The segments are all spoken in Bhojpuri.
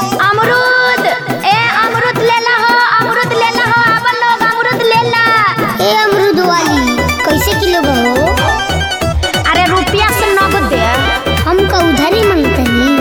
अमरूद ए अमरूद ले ला हो अमरूद ले ला हो अब लोग अमरूद ले ला ए अमरूद वाली कैसे किलो बा हो अरे रुपया से नगद दे हमका उधारी मांगतनी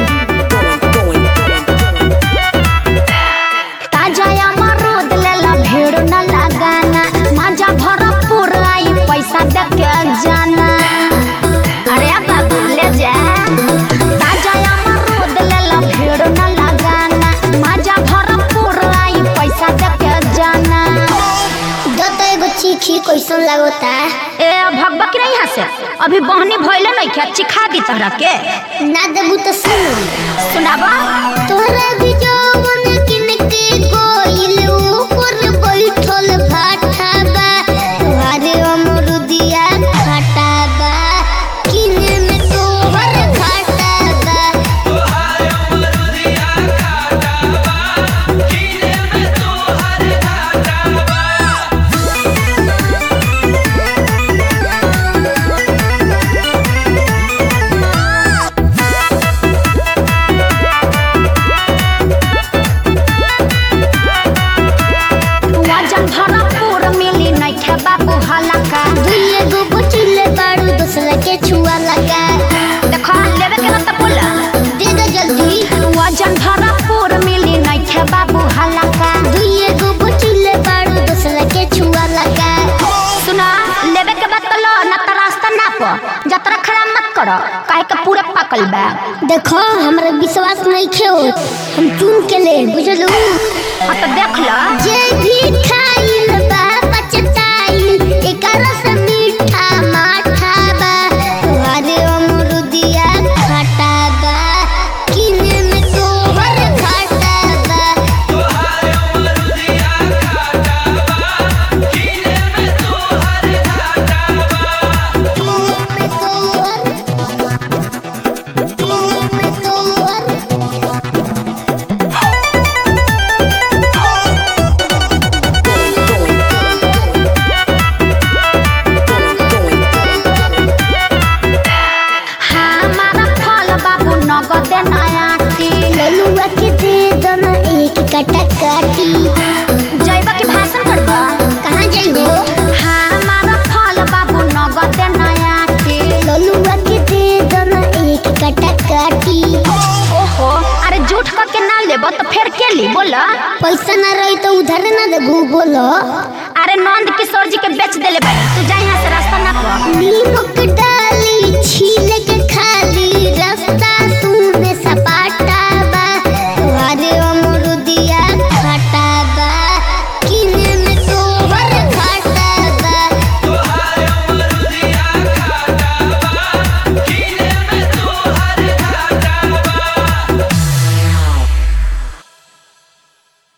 ताजा अमरूद ले ला भीड़ न लगाना मजा भरपूर आई पैसा दे के जाना अरे बाबू ले जा ताजा अमरूद ले ला भीड़ न लगाना मजा भरपूर आई पैसा दे के जाना दो तो एगो चीखी कैसन लागता ए भगवा की नहीं हंसे अभी बहनी भइले नहीं क्या चिखा दी तहरा के ना देबू तो सुन सुनाबा तोहरा भी जौवन किन के कोइल ऊपर बैठल भाटा बा तोहरे अमरुदिया खाटा बा किने में तोहर घाटा बा वजन भरपूर मिली नहीं खे बाबू हलका दुइये गो बचिले बारू दूसरा के छुआ लगा देखो लेवे के ना तो बोला दे दो जल्दी वजन भरपूर मिली नहीं खे बाबू हलका दुइये गो बचिले बारू दूसरा के छुआ लगा सुना लेवे के बाद तो लो ना तो रास्ता ना पो जतरा खराब मत करो काहे के पूरे पकल बा देखो हमरा विश्वास नहीं खे हम चुन के ले बुझलू हाँ तो देख लो जे भी खाइल बा पचताइल एकर से मीठा माठा बा तोहरे अमरुदिया खटा बा किने में तोहर घाटा बा किने में तोहर किने में तोहर हमारा फल बाबू नगद नया ललुआ के दे दना एक कटा काटी जैबा के भाषण करबा कहाँ जाइबो हमारा फल बाबू नगद नया ललुआ के दे दना एक कटा काटी ओहो अरे झूठ का के ना लेबो तो फिर के ली बोला पैसा ना रही तो उधार ना देबू बोलो अरे नंद किशोर जी के बेच देले बानी तू जा यहाँ से रास्ता ना पा नीमक